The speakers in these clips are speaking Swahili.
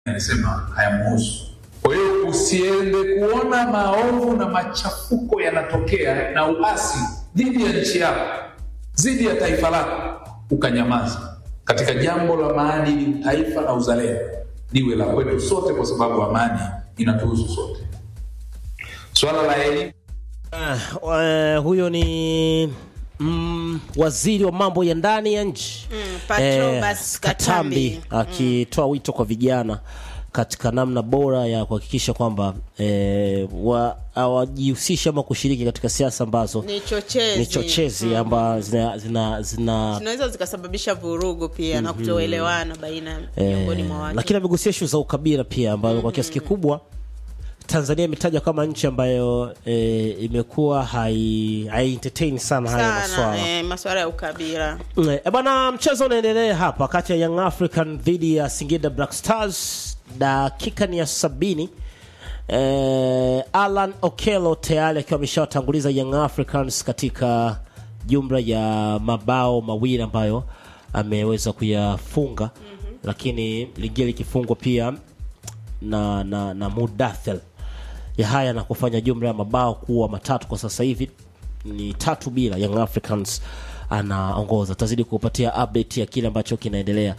anasema hayamhusu. Kwa hiyo usiende kuona maovu na machafuko yanatokea na uasi dhidi ya nchi yako, dhidi ya taifa lako, ukanyamaza. Katika jambo la maadili, taifa na uzalendo liwe la kwetu sote, kwa sababu amani inatuhusu sote. Swala la elimu Uh, huyo ni mm, waziri wa mambo ya ndani ya nchi Mm, Patrobas Katambi. akitoa wito kwa vijana katika namna bora ya kuhakikisha kwamba eh, wa- hawajihusisha ama kushiriki katika siasa ambazo ni chochezi, ni chochezi amba zina, zina, zina zinaweza zikasababisha vurugu pia na kutoelewana baina miongoni mwa watu. lakini amegusia ishu za ukabila pia ambayo kwa kiasi kikubwa Tanzania imetajwa kama nchi ambayo e, imekuwa hai, hai entertain sana haya sana maswala eh, maswala ya ukabila E, bwana, mchezo unaendelea hapa kati ya Young African dhidi ya Singida Black Stars. Dakika ni ya sabini. E, Alan Okello tayari akiwa ameshawatanguliza Young Africans katika jumla ya mabao mawili ambayo ameweza kuyafunga lakini lingine likifungwa pia na na, na Mudathel ya haya na kufanya jumla ya mabao kuwa matatu kwa sasa hivi ni tatu bila Young Africans anaongoza tazidi kupatia update ya kile ambacho kinaendelea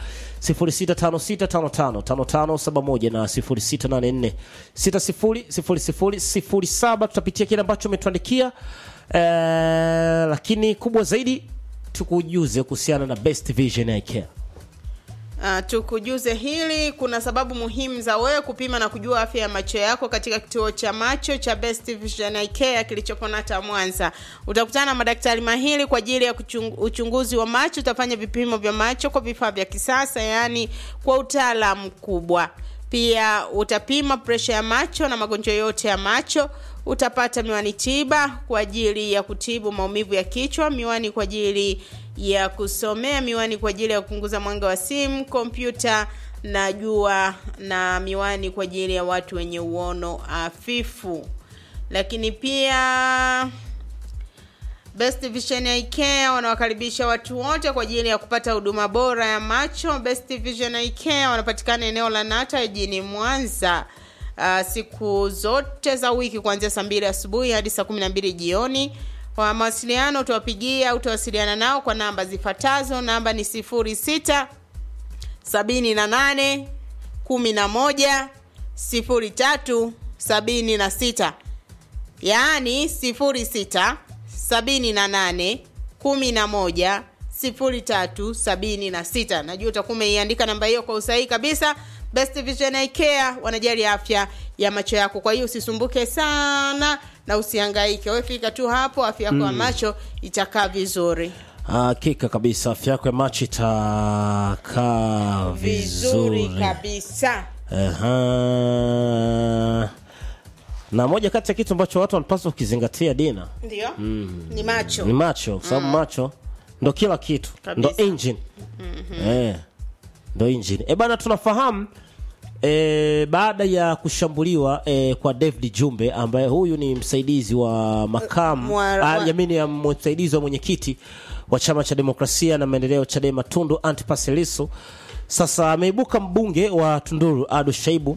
0656555571 na 0684600007 tutapitia kile ambacho umetuandikia eh, lakini kubwa zaidi tukujuze kuhusiana na Best Vision Eye Care Uh, tukujuze hili. Kuna sababu muhimu za wewe kupima na kujua afya ya macho yako katika kituo cha macho cha Best Vision Eye Care kilichopo Nata Mwanza. Utakutana na madaktari mahiri kwa ajili ya kuchung, uchunguzi wa macho. Utafanya vipimo vya macho kwa vifaa vya kisasa, yaani kwa utaalamu mkubwa. Pia utapima presha ya macho na magonjwa yote ya macho. Utapata miwani tiba kwa ajili ya kutibu maumivu ya kichwa, miwani kwa ajili ya kusomea, miwani kwa ajili ya kupunguza mwanga wa simu, kompyuta na jua, na miwani kwa ajili ya watu wenye uono hafifu. Lakini pia Best Vision Eye Care wanawakaribisha watu wote kwa ajili ya kupata huduma bora ya macho. Best Vision Eye Care wanapatikana eneo la Nata jijini Mwanza. Uh, siku zote za wiki kuanzia saa mbili asubuhi hadi saa kumi na mbili jioni. Kwa mawasiliano utawapigia au utawasiliana nao kwa namba zifuatazo. Namba ni sifuri sita sabini na nane kumi na moja sifuri tatu sabini na sita yaani sifuri sita sabini na nane kumi na moja sifuri tatu sabini na sita najua utakuwa umeiandika namba hiyo kwa usahihi kabisa best vision Eye care wanajali afya ya macho yako kwa hiyo usisumbuke sana na usihangaike wewe fika tu hapo afya yako ya macho itakaa vizuri hakika kabisa afya yako ya macho itakaa vizuri vizuri kabisa Aha. na moja kati ya kitu ambacho watu wanapaswa kukizingatia dina ndio ni macho ni macho kwa sababu macho ndo kila kitu ndo Kabisa. engine eh, ndo engine e bana tunafahamu E, baada ya kushambuliwa e, kwa David Jumbe ambaye huyu ni msaidizi wa makamu Mwa- ah, mwa- jamini ya msaidizi wa mwenyekiti wa chama cha demokrasia na maendeleo Chadema Tundu Antipas Lissu sasa ameibuka mbunge wa Tunduru Ado Shaibu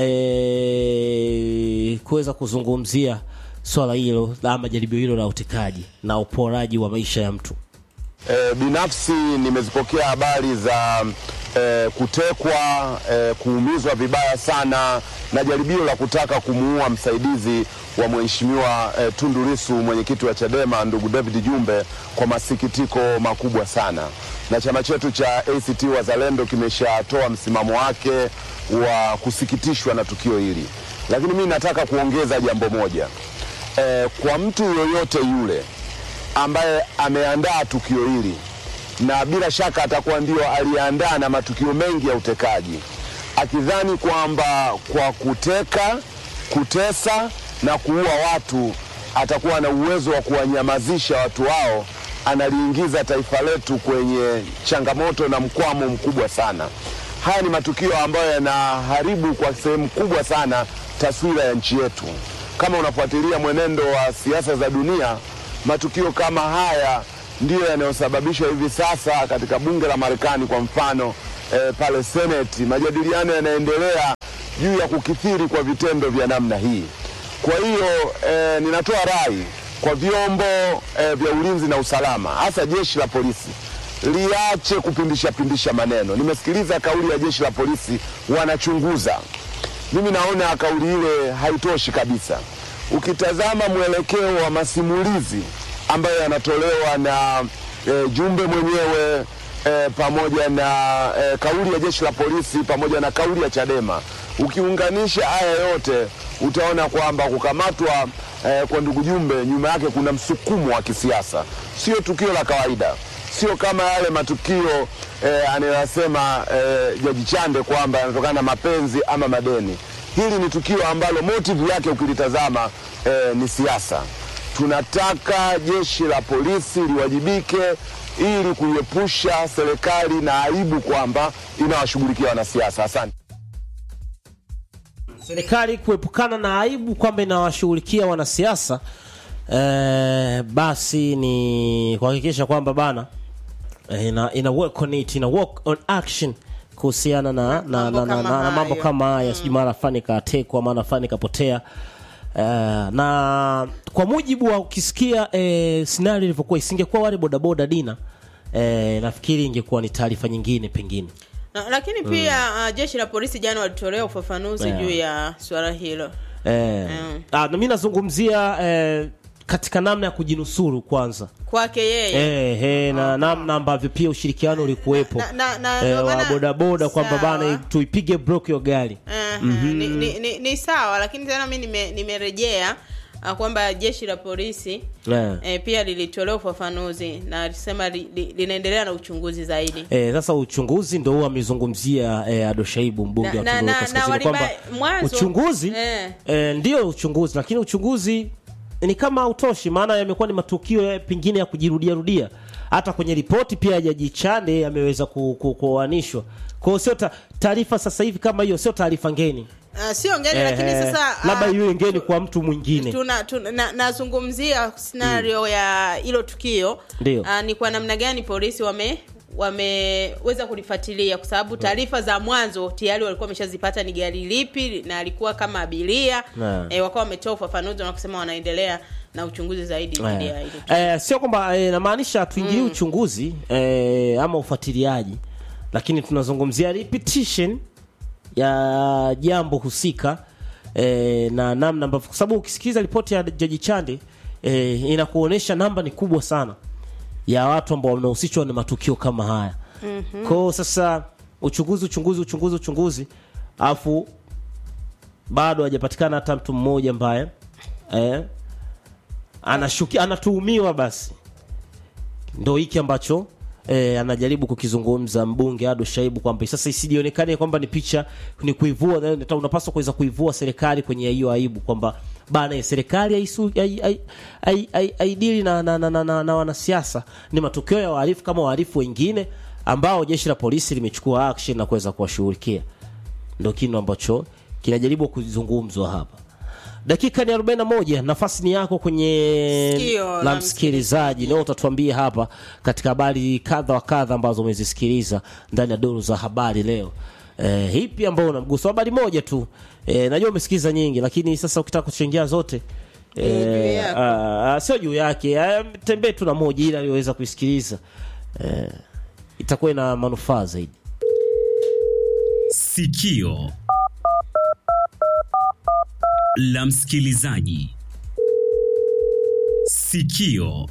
e, kuweza kuzungumzia swala hilo ama jaribio hilo la utekaji na uporaji wa maisha ya mtu E, binafsi nimezipokea habari za e, kutekwa e, kuumizwa vibaya sana na jaribio la kutaka kumuua msaidizi wa mheshimiwa e, Tundu Lissu mwenyekiti wa Chadema ndugu David Jumbe kwa masikitiko makubwa sana, na chama chetu cha ACT Wazalendo kimeshatoa msimamo wake wa kusikitishwa na tukio hili, lakini mimi nataka kuongeza jambo moja e, kwa mtu yoyote yule ambaye ameandaa tukio hili na bila shaka atakuwa ndio aliandaa na matukio mengi ya utekaji, akidhani kwamba kwa kuteka, kutesa na kuua watu atakuwa na uwezo wa kuwanyamazisha watu hao, analiingiza taifa letu kwenye changamoto na mkwamo mkubwa sana. Haya ni matukio ambayo yanaharibu kwa sehemu kubwa sana taswira ya nchi yetu. Kama unafuatilia mwenendo wa siasa za dunia, matukio kama haya ndiyo yanayosababisha hivi sasa katika bunge la Marekani kwa mfano eh, pale Seneti, majadiliano yanaendelea juu ya kukithiri kwa vitendo vya namna hii. Kwa hiyo eh, ninatoa rai kwa vyombo eh, vya ulinzi na usalama, hasa jeshi la polisi liache kupindisha pindisha maneno. Nimesikiliza kauli ya jeshi la polisi, wanachunguza. Mimi naona kauli ile haitoshi kabisa. Ukitazama mwelekeo wa masimulizi ambayo yanatolewa na e, Jumbe mwenyewe e, pamoja na e, kauli ya jeshi la polisi pamoja na kauli ya Chadema, ukiunganisha haya yote utaona kwamba kukamatwa e, kwa ndugu Jumbe nyuma yake kuna msukumo wa kisiasa, sio tukio la kawaida sio kama yale matukio eh, anayosema eh, Jaji Chande kwamba yanatokana na mapenzi ama madeni. Hili ni tukio ambalo motive yake ukilitazama eh, ni siasa. Tunataka jeshi la polisi liwajibike ili kuiepusha serikali na aibu kwamba inawashughulikia wanasiasa. Asante. serikali kuepukana na aibu kwamba inawashughulikia wanasiasa eh, basi ni kuhakikisha kwamba bana eh, ina, ina work on it, ina work on action kuhusiana na, na, Mambo na, na, kama na, na mambo hayo. kama haya sijui mara fani katekwa mara fani kapotea Uh, na kwa mujibu wa ukisikia eh, scenario ilivyokuwa isingekuwa wale bodaboda dina eh, nafikiri ingekuwa ni taarifa nyingine pengine Na, lakini pia uh, jeshi la polisi jana walitolea ufafanuzi Yeah. juu ya swala hilo eh, Mm. ah, na mi nazungumzia eh, katika namna ya kujinusuru kwanza kwake yeye eh, eh, na namna ambavyo pia ushirikiano ulikuwepo Na- na- na- eh, ndio wa maana- bodaboda kwamba sawa. bana tuipige block hiyo gari Aha, ni, ni, ni, ni sawa lakini tena mi nime- nimerejea uh, kwamba jeshi la polisi eh. eh, pia lilitolea ufafanuzi na lisema li, li, linaendelea na uchunguzi zaidi Eh, sasa uchunguzi ndo huo amezungumzia eh, Ado Shaibu mbunge Na- wa na- Kigoma na- Kaskazini na waliba- kwamba mwanzo- uchunguzi eh. eh, ndio uchunguzi lakini uchunguzi ni kama hautoshi maana yamekuwa ni matukio ya, pengine ya kujirudia rudia hata kwenye ripoti pia ya Jaji Chande yameweza ku- ku- kuoanishwa kwa hiyo sio ta- taarifa sasa hivi kama hiyo sio taarifa ngeni uh, sio ngeni lakini Eh, sasa labda ah, iwe ngeni kwa mtu mwingine tuna, tuna, na, nazungumzia scenario ya hilo tukio Ndio. Ah, ni kwa namna gani polisi wame wameweza kulifuatilia kwa sababu taarifa za mwanzo tayari walikuwa wameshazipata ni gari lipi na alikuwa kama abiria Na. e, wakawa wametoa ufafanuzi na kusema wanaendelea na uchunguzi zaidi dhidi ya hilo eh, sio kwamba eh, namaanisha tuingilie uchunguzi eh, ama ufuatiliaji lakini tunazungumzia repetition ya jambo husika eh, na namna ambavyo kwa sababu ukisikiliza ripoti ya jaji chande eh, inakuonyesha namba ni kubwa sana ya watu ambao wanahusishwa na matukio kama haya mm-hmm. kwao sasa uchunguzi uchunguzi uchunguzi uchunguzi alafu bado hajapatikana hata mtu mmoja ambaye eh, anashuki anatuhumiwa basi ndo hiki ambacho eh, anajaribu kukizungumza mbunge Ado Shaibu kwamba sasa isijionekane kwamba ni picha ni kuivua eh, unapaswa kuweza kuivua serikali kwenye hiyo aibu kwamba bana eh, serikali haisu- hai- hai- hai- hai- haidili na, na, na, na, na, na wanasiasa ni matokeo ya wahalifu kama wahalifu wengine ambao jeshi la polisi limechukua action na kuweza kuwashughulikia ndo kinu ambacho kinajaribu kuzungumzwa hapa dakika ni 41 nafasi ni yako kwenye Sikio la la msikilizaji leo utatuambia hapa katika habari kadha wa kadha ambazo umezisikiliza ndani ya duru za habari leo eh, hipi ambao unamgusa habari moja tu eh, najua umesikiliza nyingi lakini sasa ukitaka kuchangia zote juu eh, yako. ah, ah, sio juu yake ah, tembee tu na moja ili aliweza kuisikiliza eh, itakuwa ina manufaa zaidi Sikio la msikilizaji. Sikio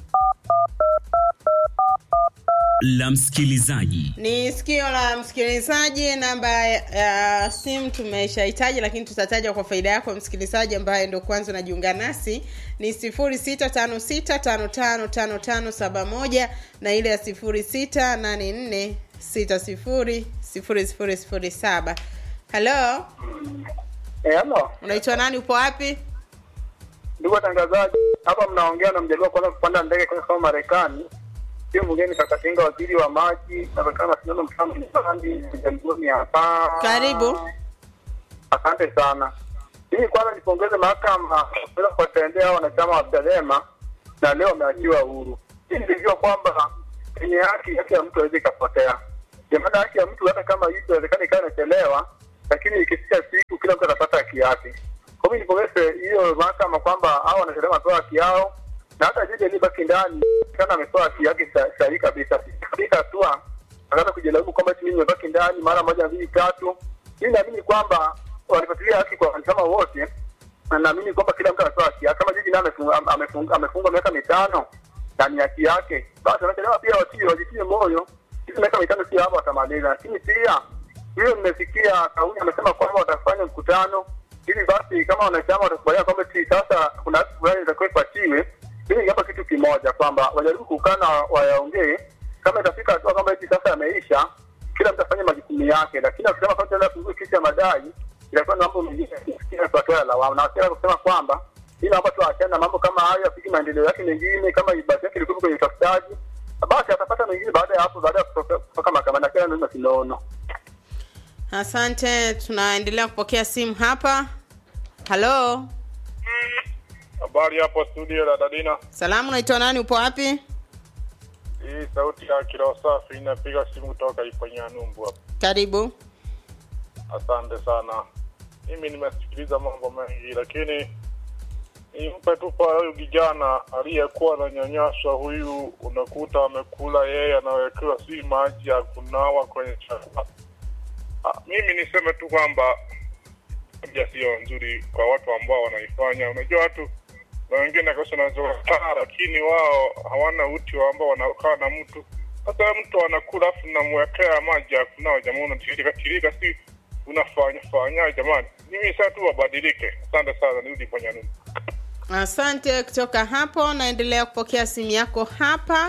la msikilizaji. ni sikio la msikilizaji namba ya simu tumeshahitaji lakini tutataja kwa faida yako msikilizaji ambaye ndo kwanza unajiunga nasi ni 0656555571 na ile ya 0684600007 halo Eh, halo unaitwa nani upo wapi ndugu watangazaji, hapa mnaongea na mjaliwa kwanza kupanda ndege kwenda kama Marekani. Sio mgeni Kakatinga, waziri wa maji, napatikana na sindano mfano msandi mjalioni hapa. Karibu. Asante sana. Mimi kwanza nipongeze mahakama kuweza kuwatendea wanachama wa Chadema na leo wameachiwa huru. Hii nilijua kwamba kwenye haki haki ya mtu haiwezi ikapotea. jamani, haki ya mtu hata kama hii inawezekana ikawa inachelewa, lakini ikifika siku kila mtu atapata haki yake. Kwa hiyo nipongeze hiyo mahakama kwamba hao wanasheria wamepewa haki yao, na hata jaji aliyebaki ndani kana amepewa haki yake sa- sahihi kabisa. Katika hatua akaanza kujilaumu kwamba eti mimi nimebaki ndani mara moja mbili tatu. Mimi naamini kwamba walifuatilia haki kwa wanachama wote, na naamini kwamba kila mtu anapewa haki yake. Kama jaji naye amefungwa amefungwa amefungwa miaka mitano na ni haki yake, basi wanachelewa pia watie wajitie moyo. Hizi miaka mitano sio hapo watamaliza, lakini pia hiyo nimesikia kauli amesema kwamba watafanya mkutano ili basi kama wanachama watakubaliana kwamba eti sasa kuna haki fulani itakuwa ipatiwe. Mimi ningeomba kitu kimoja kwamba wajaribu kukaa na wayaongee, kama itafika hatua kwamba eti sasa yameisha, kila mtu afanye majukumu yake, lakini akisema kwamba tena kuhusu kesi ya madai itakuwa ni mambo mengine ya kuwatoa lawama, na wasema kusema kwamba ili naomba tu aachane na mambo kama hayo, apige maendeleo yake mengine, kama ibada yake ilikuwa kwenye utafutaji, basi atapata mengine baada ya hapo, baada ya kutoka kutoka mahakamani, na kila ndio kinono. Asante, tunaendelea kupokea simu hapa. Halo, Habari hapo studio la Dadina. salamu, naitwa nani? Upo wapi? Hii sauti ya kilo safi inapiga simu kutoka Iponya Numbu hapa. Karibu. Asante sana. Mimi nimesikiliza mambo mengi, lakini nimpe tu kwa huyu kijana aliyekuwa ananyanyaswa huyu, unakuta amekula yeye, anawekewa si maji ya kunawa kwenye chakula. Ah, Mimi niseme tu kwamba tabia sio nzuri kwa watu ambao wanaifanya. Unajua watu na wengine kabisa wanazokaa, lakini wao hawana uti wa ambao wanakaa na mtu. Sasa mtu anakula afu namwekea maji ya kunawa, jamaa unatirika tirika, si unafanya fanya jamani. Mimi sasa tu wabadilike. Asante sana, nirudi kwenye nini. Asante. Kutoka hapo naendelea kupokea simu yako hapa.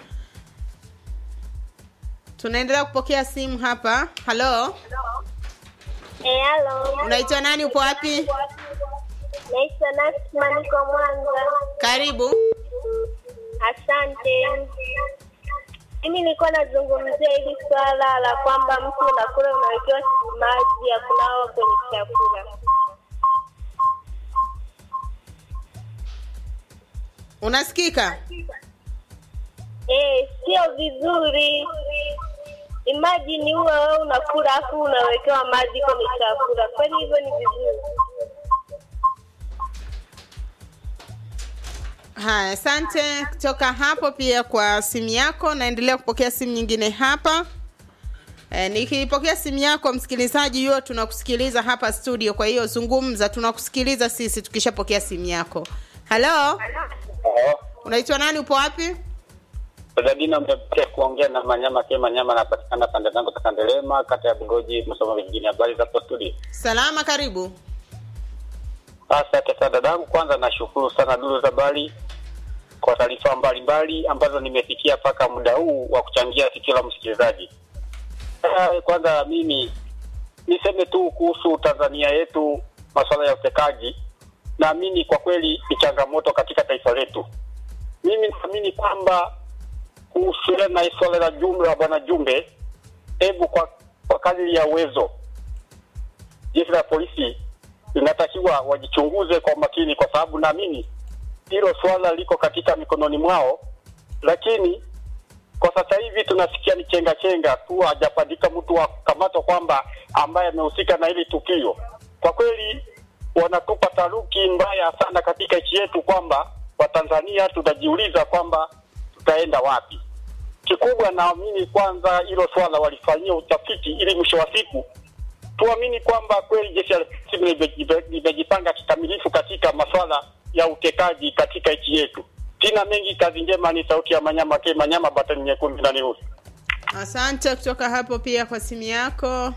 Tunaendelea kupokea simu hapa. Halo, Eh, halo. unaitwa nani? Upo wapi? Naitwa Nasma, niko Mwanza. Karibu. Asante. Mimi nilikuwa nazungumzia hili swala la kwamba mtu unakula unawekewa maji ya kunawa kwenye chakula. Unasikika? Eh, sio vizuri. Imagine uwe wewe unakula afu unawekewa maji kwenye chakula. Kweli hivyo ni vizuri? Haya, asante kutoka hapo pia kwa simu yako. Naendelea kupokea simu nyingine hapa. E, nikipokea simu yako msikilizaji, hiyo tunakusikiliza hapa studio, kwa hiyo zungumza, tunakusikiliza sisi tukishapokea simu yako. Halo, unaitwa nani? Upo wapi? Dadina mtapia kuongea na Manyama ke Manyama anapatikana pande zangu za Kandelema, kata ya Bugoji, Musoma vijijini. Habari za hapo studio? Salama, karibu. Asante sana dadangu, kwanza nashukuru sana duru za habari kwa taarifa mbalimbali ambazo nimefikia mpaka muda huu wa kuchangia sikio la msikilizaji. Ah, Kwanza mimi niseme tu kuhusu Tanzania yetu, masuala ya utekaji, naamini kwa kweli ni changamoto katika taifa letu. Mimi naamini kwamba kuhusiana na swala la jumla bwana Jumbe, hebu kwa, kwa kadri ya uwezo jeshi la polisi linatakiwa wajichunguze kwa makini, kwa sababu naamini hilo swala liko katika mikononi mwao, lakini kwa sasa hivi tunasikia ni chenga chenga tu, hajapatika mtu wa kukamatwa kwamba ambaye amehusika na hili tukio. Kwa kweli wanatupa taruki mbaya sana katika nchi yetu, kwamba Watanzania tutajiuliza kwamba tutaenda wapi. Kikubwa naamini kwanza hilo swala walifanyia utafiti, ili mwisho wa siku tuamini kwamba kweli jeshi la polisi limejipe- limejipanga kikamilifu katika masuala ya utekaji katika nchi yetu. Sina mengi, kazi njema. Ni sauti ya Manyama ke Manyama, batani nyekundu na nyeusi. Asante kutoka hapo pia kwa simu yako.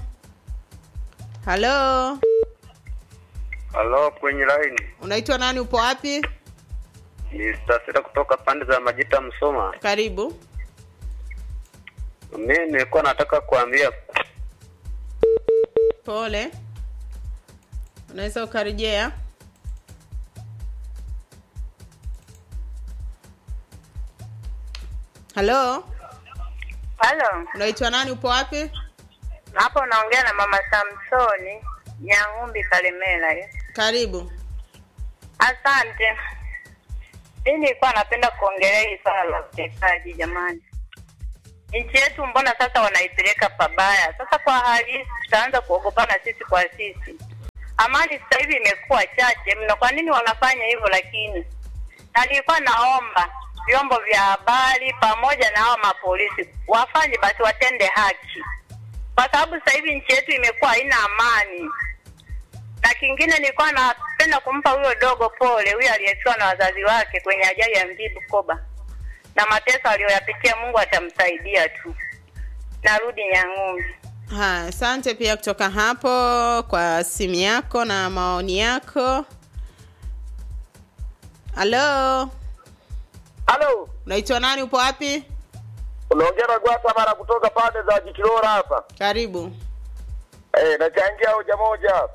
Halo, Halo, kwenye line unaitwa nani? Upo wapi? ni Stasira kutoka pande za Majita, Msoma. Karibu. Mimi nilikuwa nataka kuambia Pole, unaweza ukarejea. Halo, Halo, unaitwa nani? Upo wapi? hapo unaongea na mama Samsoni Nyang'umbi Kalemela. eh. Karibu. Asante. Mimi nilikuwa napenda kuongelea hili swala la utekaji jamani. nchi yetu mbona sasa wanaipeleka pabaya? Sasa kwa hali hii tutaanza kuogopana sisi kwa sisi. Amani sasa hivi imekuwa chache mno. Kwa nini wanafanya hivyo? Lakini na nilikuwa naomba vyombo vya habari pamoja na hawa mapolisi wafanye basi, watende haki, kwa sababu sasa hivi nchi yetu imekuwa haina amani. Na kingine nilikuwa napenda kumpa huyo dogo pole, huyo aliyefiwa na wazazi wake kwenye ajali ya MV Bukoba na mateso aliyoyapitia, Mungu atamsaidia tu. Narudi Nyang'umbi. Haya, asante pia kutoka hapo kwa simu yako na maoni yako. Halo, Halo, unaitwa nani? Upo wapi? unaongea na Gwata mara kutoka pande za Jikilora hapa. Karibu. Eh, nachangia hoja moja hapa.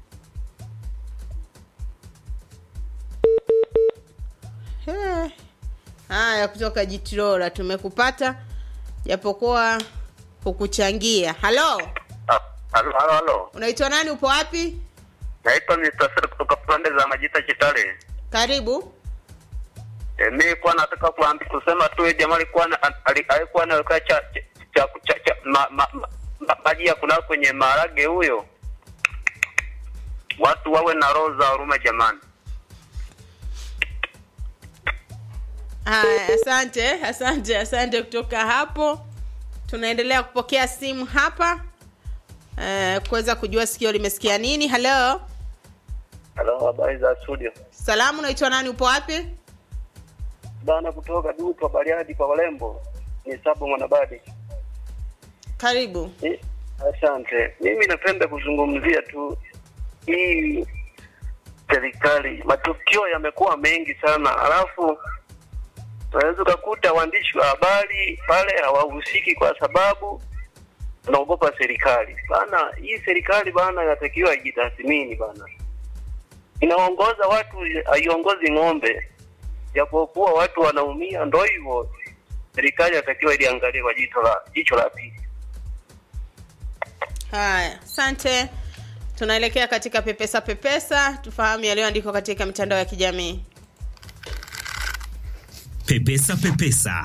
He. Haya, kutoka Jitirora tumekupata, japokuwa hukuchangia. Halo, Ah, Halo, halo, halo. unaitwa nani? Upo wapi? Naitwa Mr. Sir kutoka pande za Majita Chitale. Karibu. E, mi kwa nataka kuambi kusema tu yeye jamaa alikuwa na- ali- alikuwa anaweka cha cha, cha, cha, cha ma, ma, ma, ma, maji ya kuna kwenye maharage huyo. Watu wawe na roho za huruma jamani. Haya, asante, asante, asante. Kutoka hapo tunaendelea kupokea simu hapa eh, kuweza kujua sikio limesikia nini. Halo, Halo, habari za studio. salamu, unaitwa nani? Upo wapi? Bana kutoka Duto Bariadi kwa Walembo. Ni Sabo Mwanabadi. Karibu. Eh, Asante. Mimi napenda kuzungumzia tu hii serikali, matukio yamekuwa mengi sana, alafu unaweza ukakuta waandishi wa habari pale hawahusiki kwa sababu tunaogopa serikali bana. Hii serikali bana inatakiwa ijitathmini bana, inaongoza watu, haiongozi ng'ombe, japokuwa watu wanaumia. Ndo hivyo, serikali inatakiwa iliangalie kwa jicho la jicho la pili. Haya, asante. Tunaelekea katika pepesa pepesa, tufahamu yaliyoandikwa katika mitandao ya kijamii. Pepesa Pepesa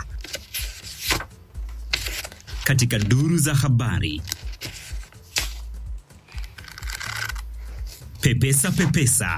katika duru za habari. Pepesa Pepesa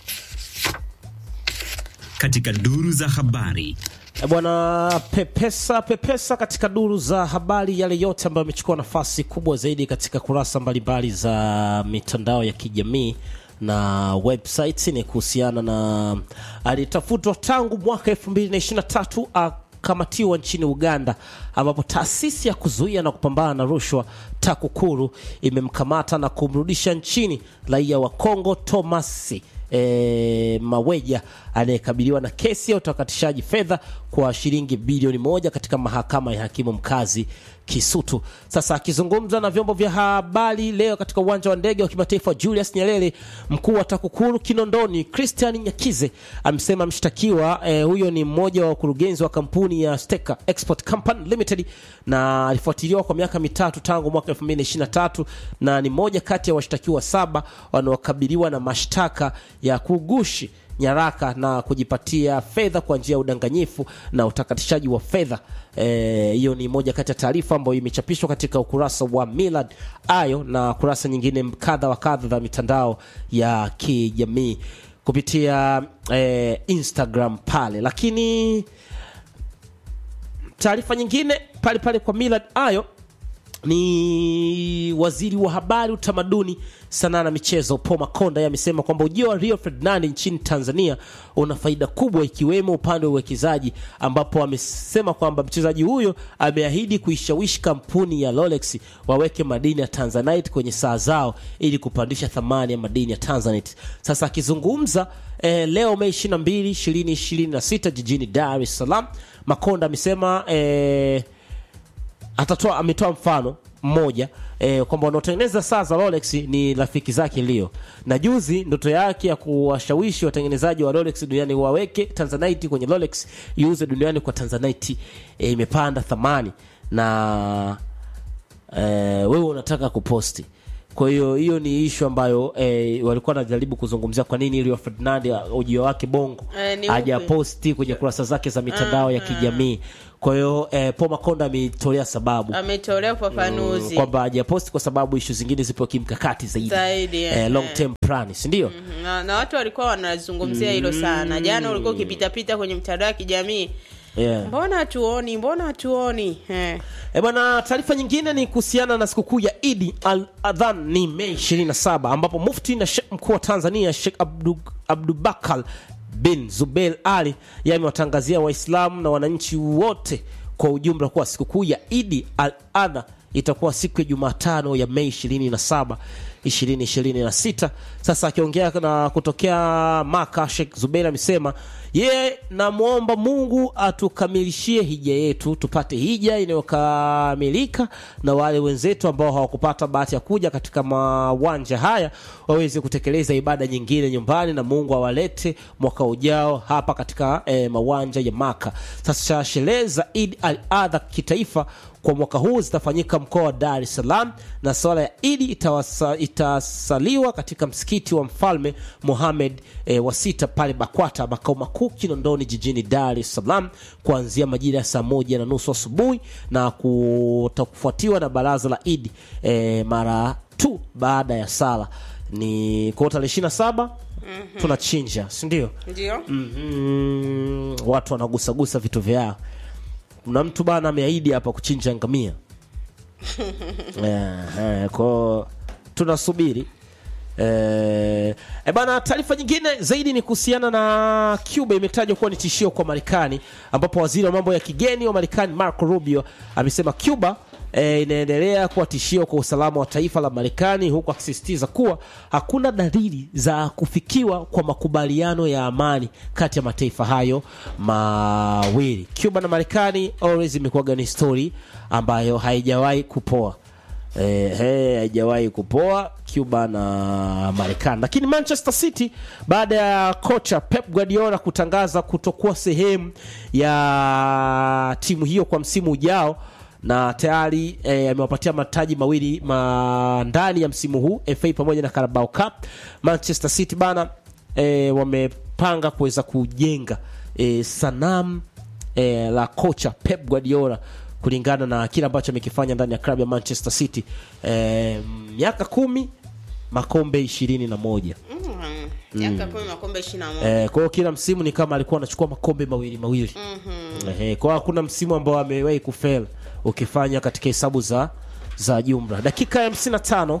katika duru za habari. E bwana pepesa pepesa katika duru za habari, yale yote ambayo yamechukua nafasi kubwa zaidi katika kurasa mbalimbali za mitandao ya kijamii na websites ni kuhusiana na alitafutwa tangu mwaka 2023 akamatiwa nchini Uganda, ambapo taasisi ya kuzuia na kupambana na rushwa TAKUKURU imemkamata na kumrudisha nchini raia wa Kongo Thomas e, Maweja anayekabiliwa na kesi ya utakatishaji fedha kwa shilingi bilioni moja katika mahakama ya hakimu mkazi Kisutu. Sasa akizungumza na vyombo vya habari leo katika uwanja wa ndege wa kimataifa Julius Nyerere, mkuu wa TAKUKURU Kinondoni Christian Nyakize amesema mshtakiwa eh, huyo ni mmoja wa wakurugenzi wa kampuni ya Steka Export Company Limited na alifuatiliwa kwa miaka mitatu tangu mwaka 2023 na ni moja kati ya washtakiwa saba wanaokabiliwa na mashtaka ya kugushi nyaraka na kujipatia fedha kwa njia ya udanganyifu na utakatishaji wa fedha. Eh, Hiyo ni moja kati ya taarifa ambayo imechapishwa katika ukurasa wa Millard Ayo na kurasa nyingine kadha wa kadha za mitandao ya kijamii kupitia eh, Instagram pale, lakini taarifa nyingine pale pale kwa Millard Ayo ni waziri wa habari, utamaduni, sanaa na michezo Paul Makonda yeye amesema kwamba ujio wa Rio Ferdinand nchini Tanzania una faida kubwa ikiwemo upande wa uwekezaji, ambapo amesema kwamba mchezaji huyo ameahidi kuishawishi kampuni ya Rolex waweke madini ya Tanzanite kwenye saa zao ili kupandisha thamani ya madini ya Tanzanite. Sasa akizungumza eh, leo Mei 22, 2026 jijini Dar es Salaam, Makonda amesema eh, atatoa ametoa mfano mmoja eh, kwamba wanaotengeneza saa za Rolex ni rafiki zake Leo, na juzi ndoto yake ya kuwashawishi watengenezaji wa Rolex duniani waweke Tanzanite kwenye Rolex iuze duniani kwa Tanzanite eh, imepanda thamani na eh, wewe unataka kuposti kwa hiyo hiyo ni ishu ambayo eh, walikuwa wanajaribu kuzungumzia kwa nini Rio Ferdinand ujio wake bongo Eh, ni hajaposti kwenye kurasa zake za mitandao ya kijamii kwa hiyo eh, Paul Makonda ametolea sababu ametolea ufafanuzi kwamba hajaposti kwa sababu ishu zingine zipo kimkakati zaidi, Zaidi, eh, eh. long term plan si ndio na, na watu walikuwa wanazungumzia hilo sana jana ulikuwa ukipitapita kwenye mtandao ya kijamii yeah. mbona hatuoni mbona hatuoni eh. E bwana, taarifa nyingine ni kuhusiana na sikukuu ya Idi al Adhan ni Mei 27 ambapo mufti na Sheikh mkuu wa Tanzania Sheikh Abdu, Abdubakar bin Zubeir Ali yeye amewatangazia Waislamu na wananchi wote kwa ujumla kuwa sikukuu ya Idi al Adha itakuwa siku ya Jumatano ya Mei 27 2026. Sasa akiongea na kutokea Maka, Sheikh Zubeir amesema yeye namwomba Mungu atukamilishie hija yetu, tupate hija inayokamilika na wale wenzetu ambao hawakupata bahati ya kuja katika mawanja haya waweze kutekeleza ibada nyingine nyumbani, na Mungu awalete mwaka ujao hapa katika eh, mawanja ya Maka. Sasa sherehe za Eid al-Adha kitaifa kwa mwaka huu zitafanyika mkoa wa Dar es Salaam na swala ya Idi itawasa, itasaliwa katika msikiti wa Mfalme Mohamed e, wa sita pale Bakwata makao makuu Kinondoni jijini Dar es Salaam kuanzia majira ya saa moja na nusu asubuhi na kutakufuatiwa na baraza la Idi e, mara tu baada ya sala ni kwa tarehe ishirini na saba tunachinja si ndio? ndio mm, watu wanagusagusa vitu vyao kuna mtu bana ameahidi hapa kuchinja ngamia eh, eh, kwao tunasubiri eh, e bana taarifa nyingine zaidi ni kuhusiana na cuba imetajwa kuwa ni tishio kwa marekani ambapo waziri wa mambo ya kigeni wa marekani marco rubio amesema cuba e, inaendelea kuwa tishio kwa usalama wa taifa la Marekani, huku akisisitiza kuwa hakuna dalili za kufikiwa kwa makubaliano ya amani kati ya mataifa hayo mawili. Cuba na Marekani always imekuwaga ni story ambayo haijawahi kupoa. Eh, he, haijawahi kupoa Cuba na Marekani. Lakini Manchester City baada ya kocha Pep Guardiola kutangaza kutokuwa sehemu ya timu hiyo kwa msimu ujao na tayari eh, amewapatia mataji mawili ma ndani ya msimu huu FA pamoja na Carabao Cup. Manchester City bana eh, wamepanga kuweza kujenga eh, sanamu eh, la kocha Pep Guardiola kulingana na kile ambacho amekifanya ndani ya klabu ya Manchester City eh, miaka kumi makombe ishirini na moja Mm, miaka kumi makombe ishirini na moja Eh, kwa hiyo kila msimu ni kama alikuwa anachukua makombe mawili mawili. Eh, kwa hiyo hakuna msimu ambao amewahi kufel ukifanya katika hesabu za za jumla. Dakika ya 55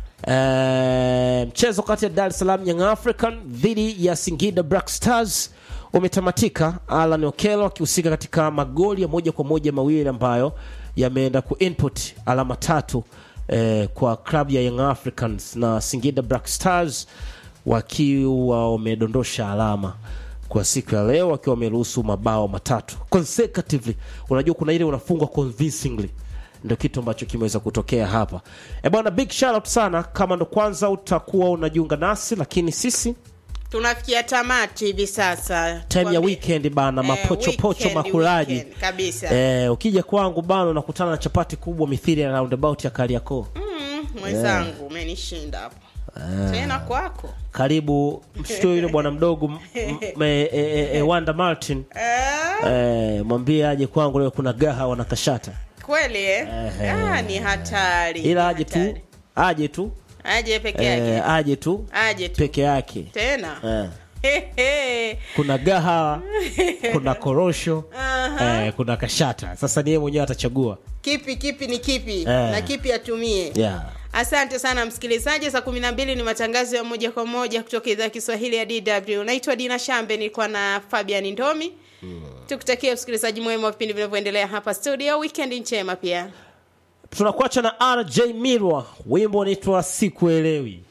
eh, mchezo kati ya Dar es Salaam Young African dhidi ya Singida Black Stars umetamatika, Alan Okello akihusika katika magoli ya moja kwa moja mawili ambayo yameenda ku input alama tatu eh, kwa klabu ya Young Africans na Singida Black Stars wakiwa wamedondosha alama kwa siku ya leo wakiwa wameruhusu mabao matatu consecutively. Unajua kuna ile unafungwa convincingly, ndio kitu ambacho kimeweza kutokea hapa. E bwana, big shout out sana kama ndo kwanza utakuwa unajiunga nasi, lakini sisi tunafikia tamati hivi sasa time ya Tuambie- weekend bana, Eh, mapochopocho weekend, makulaji weekend, kabisa Eh, ukija kwangu bana unakutana na chapati kubwa mithili ya roundabout ya Kariakoo. Mm, mwenzangu umenishinda hapo tena kwako Karibu mshtue yule bwana mdogo m- m- e, e, e, e, Wanda Martin Eh, eh, mwambie aje kwangu leo kuna gaha wanakashata kweli eh? Ehe. ah, ni hatari ila ni aje tu hatari. aje tu aje peke yake eh, aje tu aje tu peke yake tena eh. Hehe. kuna gaha kuna korosho eh, kuna kashata sasa ni yeye mwenyewe atachagua kipi kipi ni kipi Eh. na kipi atumie yeah. asante sana msikilizaji saa kumi na mbili ni matangazo ya moja kwa moja kutoka idhaa ya kiswahili ya dw naitwa dina shambe nilikuwa na fabian ndomi tukutakia usikilizaji mwema wa vipindi vinavyoendelea hapa studio weekend njema pia tunakuacha na rj mirwa wimbo unaitwa sikuelewi